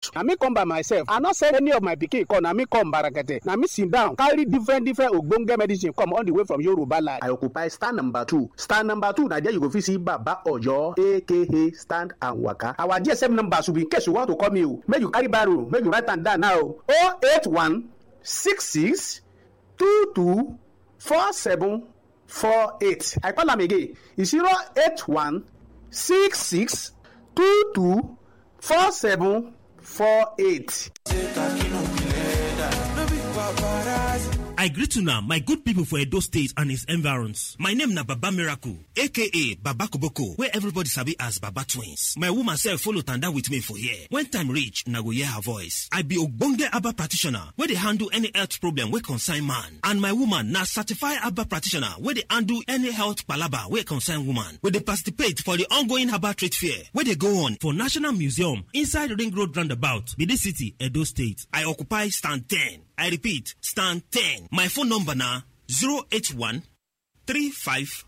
na me come by myself i no send any of my pikin come na me come barakete na me sit down carry different different ogbonge medicine come all the way from yoruba land. i occupy stand number two stand number two na there you go fit see baba oyo aka stand and waka our gsm number should be in case you want to call me o make you carry barrow make you write am down now o oh eight one six six two two four seven four eight i call am again e zero eight one six six two two four seven four eight. I greet una my good people for Edo State and its environs. My name na Baba Miracle, aka Baba Koboko, where everybody sabi as Baba Twins. My woman self follow tanda with me for here. When time reach, na go hear her voice. I be ogbonge Abba practitioner, where they handle any health problem wey concern man. And my woman na certified Abba practitioner, where they handle any health palaba wey concern woman. We dey participate for the ongoing Abba trade fair, where they go on for National Museum, inside Ring Road Roundabout, Bidi City, Edo State. I occupy stand 10. I repeat, stand 10. My phone number na 081 35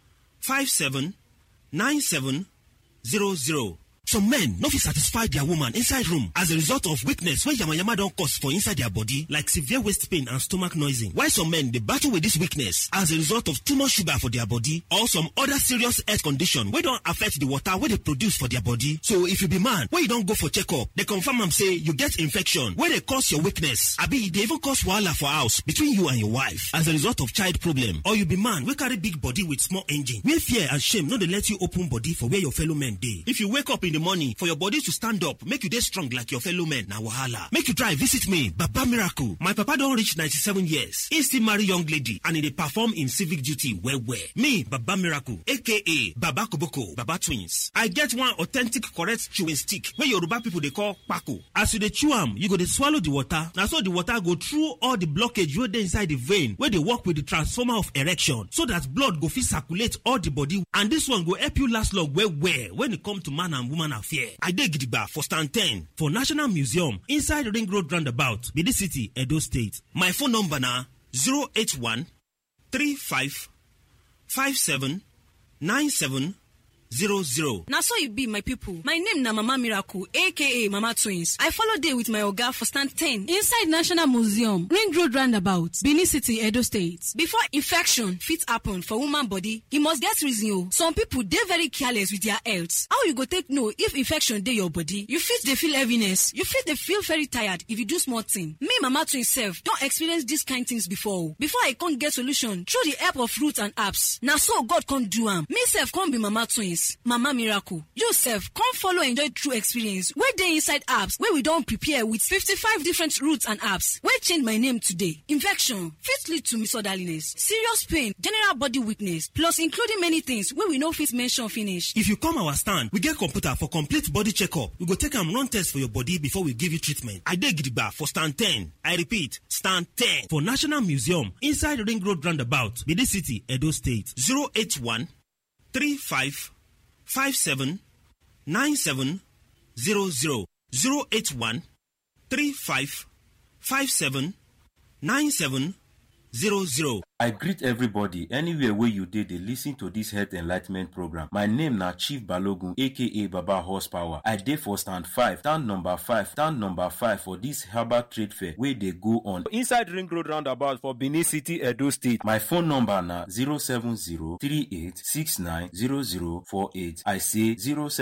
57 97 00. Some men no fit satisfy their woman inside room as a result of weakness wey yamayama don cause for inside their body like severe waist pain and stomach noising. While some men dey battle with this weakness as a result of too much sugar for their body or some other serious health condition wey don affect the water wey dey produce for their body. So if you be man wey you don go for checkup, dey confirm am say you get infection wey dey cause your weakness abi e dey even cause wahala for house between you and your wife as a result of child problem or you be man wey carry big body with small engine wey fear and shame no dey let you open body for where your fellow men dey. If you wake up in the morning for your body to stand up make you dey strong like your fellow men na wahala make you try visit me baba miracle my papa don reach 97 years he still marry young lady and he dey perform im civic duty well well me baba miracle aka baba koboko baba twins i get one authentic correct chewing stick wey yoruba people dey call kpako as you dey chew am you go dey swallow the water na so the water go through all the blockage wey dey inside the vein wey dey work with the transformer of erection so that blood go fit circulate all the body and this one go help you last long well well when e come to man and woman affair. I dey gidigba for stand 10 for National Museum inside Ring Road Roundabout, Bidi City, Edo State. My phone number na 081 35 57 97 00. na so e be my pipo my name na mama miracle aka mama twins i follow dey with my oga for stand 10 inside national museum ring road roundabout benin city edo state before infection fit happen for woman body e must get reason o some pipo dey very careless with their health how you go take know if infection dey your body you fit dey feel heaviness you fit dey feel very tired if you do small thing me mama twins sef don experience dis kind things before o before i come get solution through the help of roots and herbs na so god come do am me sef come be mama twins mama miracle you sef come follow enjoy true experience wey dey inside apps wey we don prepare with 55 different roots and apps wey change my name today infection fit lead to misorderliness serious pain general body weakness plus including many things wey we no fit mention finish If you come our stand, we get computer for complete body checkup. We go take am run test for your body before we give you treatment. I dey gidigba for stand 10. I repeat, stand 10 for National Museum inside Ring Road Roundabout, Bidi City, Edo State. 081 35 57 97 00. 081 35 57 97 00. I greet everybody anywhere wey you dey dey lis ten to dis health enlightment program. My name na Chief Balogun aka Baba Horsepower. I dey for stand five, stand number five, stand number five for dis herbal trade fair wey dey go on inside Ring Road roundabout for Benin City, Edo State. My phone number na 07038690048. I say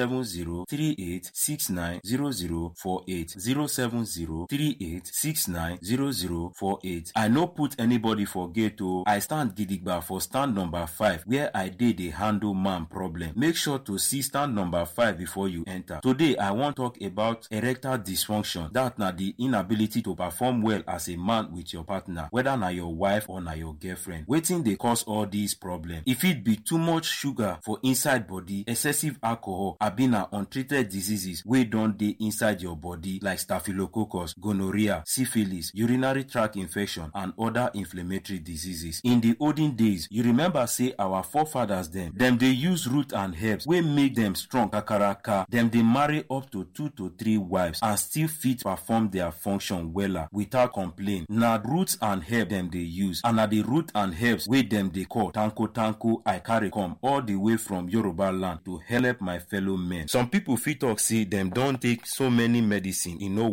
07038690048. 07038690048. I no put anybody for gate o. I stand gidigba for stand number five where I dey dey handle man problem. Make sure to see stand number five before you enter. Today I wan talk about erectile dysfunction. That na the inability to perform well as a man with your partner whether na your wife or na your girlfriend. Wetin dey cause all these problems? E fit be too much sugar for inside body, excessive alcohol abi na untreated diseases wey don dey inside your body like staphylococcus, gonorrhea, syphilis, urinary tract infection and other inflammatory diseases. In the olden days, you remember say our forefathers dem, dem dey use root and herbs wey make dem strong kakaraka. Dem dey marry up to two to three wives and still fit perform their function wella without complain. Na roots and herbs dem dey use and na the root and herbs wey dem dey call tanko tanko I carry come all the way from Yoruba land to help my fellow men. Some people fit talk say dem don take so many medicine e no